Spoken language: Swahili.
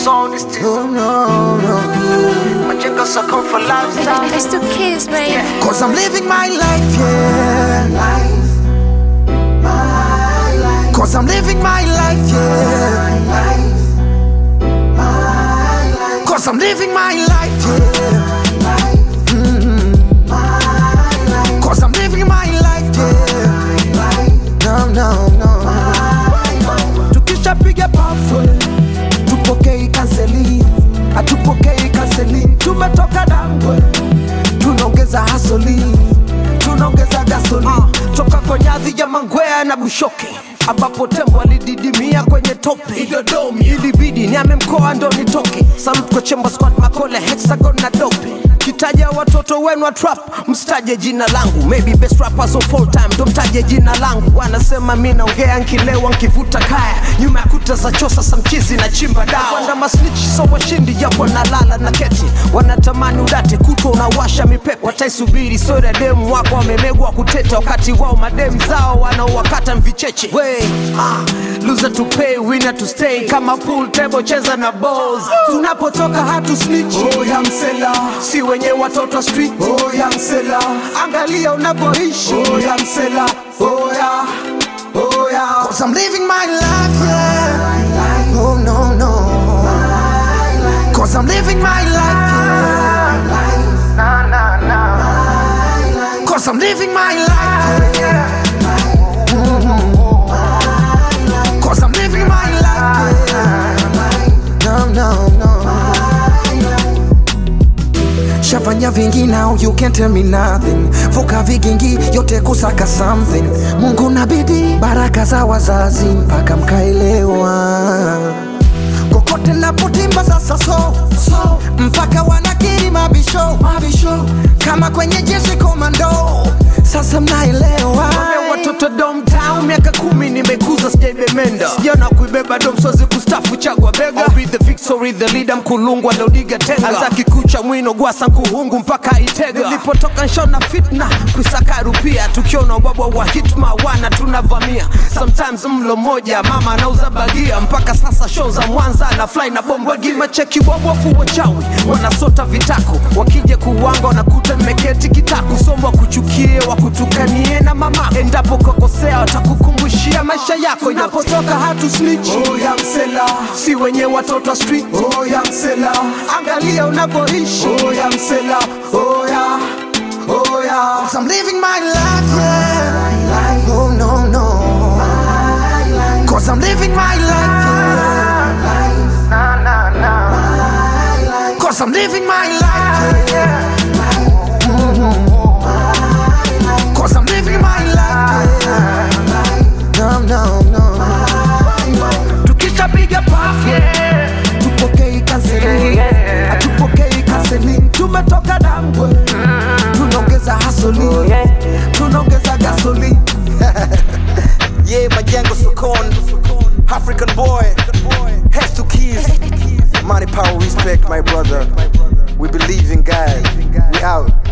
song this thing. No, no, no. Majengo so come for lifestyle. Let's do kiss, baby. Cause I'm living my life, yeah. Cause I'm living my life, yeah. Cause I'm living my life, yeah. Mhm. Cause I'm living my life, yeah. No, no, no. Tukishapiga pafu, tupokei kanseli, hatupokei kanseli. Tumetoka dangwe, tunaongeza hasoli, tunaongeza gasoli. Toka kwa nyadhi ya Mangwea na Bushoke ambapo tembo alididimia kwenye tope Idodomi ilibidi niame mkoa ndo nitoke. Salute kwa Chemba Squad, Makole, Hexagon na Dope. Kitaja watoto wenu wa trap, msitaje jina langu. Maybe best rappers of all time, ndo mtaje jina langu. Wanasema mi naongea nkilewa nkivuta kaya, nyuma ya kuta za chosa samchizi na chimba dawa. Wanda masnichi so washindi, japo nalala na keti. Wanatamani udate kutwa unawasha mipepe, wataisubiri sori ya demu wako wamemegwa kuteta, wakati wao mademu zao wanaowakata mvicheche. We, ah, loser to pay, winner to stay. Kama pool table cheza na balls. Tunapotoka hatu snitch. Oh, ya msela. Si wenye watoto wa street. Oh, ya msela. Angalia unavyoishi. Oh, ya msela. Oh, ya. Oh, ya. Cause I'm living my life, yeah. Oh, no, no. Cause I'm living my life, yeah. Nah, nah, nah. Cause I'm living my life, yeah. Cause I'm living my life, yeah. No, no, no. Shafanya vingi now you can't tell me nothing. Vuka vigingi yote kusaka something. Mungu na bidii, baraka za wazazi mpaka mkaelewa. Kokote napotimba sasa so, so mpaka wanakiri mabisho, mabisho kama kwenye jeshi komando. Sasa mnaelewa Wame watoto domtown miaka kumi nimekuza sijaibemenda sijana kuibeba dom sozi kustafu chagwa bega I'll be the victory the leader mkulungwa lodiga tenga azaki kucha mwino gwasa nkuhungu mpaka itega nilipotoka nshona fitna kusaka rupia tukiona ubabwa wa hitma wana tunavamia sometimes mlo moja mama anauza bagia mpaka sasa show za mwanza na fly na bomba gimacheki wabofu wachawi wanasota vitako wakija kuwanga wanakuta nimeketi kitako somo wakuchukie wakutukanie na mama endapo kakosea watakukumbushia maisha yako inapotoka hatu snitch oh, ya msela si wenye watoto wa street oh, ya msela angalia unavyoishi oh, ya msela oh, ya Oh yeah, Cause I'm living my life, yeah. Oh no no. Cause I'm living my life, yeah. Nah, nah, nah. Cause I'm living my life, yeah. Cause I'm living my life, yeah. No no no. Tukishapiga pafu, tupokei kanseli, hatupokei kanseli. Tumetoka dangwe, tunaongeza hasoli, tunaongeza gasoli. Yeah, Majengo Sokon, African boy, heads to keys. Money, power, respect, my brother. We believe in God. We out.